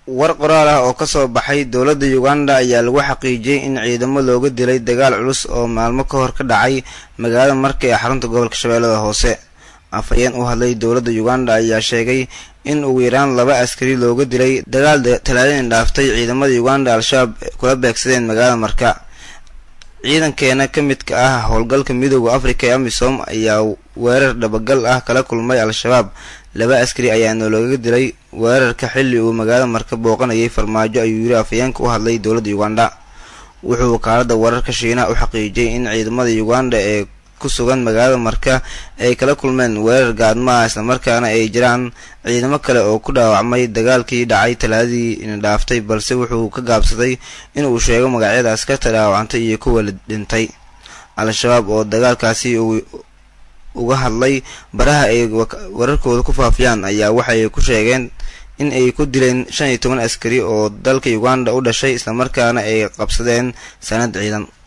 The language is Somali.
war qoraal ah oo kasoo baxay dowladda uganda ayaa lagu xaqiijiyey in ciidamo looga dilay dagaal culus oo maalmo ka hor ka dhacay magaalada marka ee xarunta gobolka shabeellada hoose afhayeen u hadlay dowladda uganda ayaa sheegay in ugu yaraan laba askari looga dilay dagaal talaadin dhaaftay ciidamada uganda al-shabaab kula beegsadeen magaalada marka ciidankeena ka midka ah howlgalka midooda africa ee amisom ayaa weerar dhabagal ah kala kulmay al-shabaab laba askari ayaana looga dilay weerarka xilli uu magaalada marka booqanayay farmaajo ayuu yiri afhayeenka u hadlay dowladda uganda wuxuu wakaalada wararka shiinaha u xaqiijiyey in ciidamada uganda ee ku sugan magaalada marka ay kala kulmeen weerar gaadmaha islamarkaana ay jiraan ciidamo kale oo ku dhaawacmay dagaalkii dhacay talaadadii dhaaftay balse wuxuu ka gaabsaday inuu sheego magacyada askarta dhaawacantay iyo kuwa la dhintay al-shabaab oo dagaalkaasi uga hadlay baraha ay wararkooda ku faafiyaan ayaa waxay ku sheegeen in ay ku dileen shan iyo toban askari oo dalka uganda u dhashay islamarkaana ay qabsadeen sanad ciidan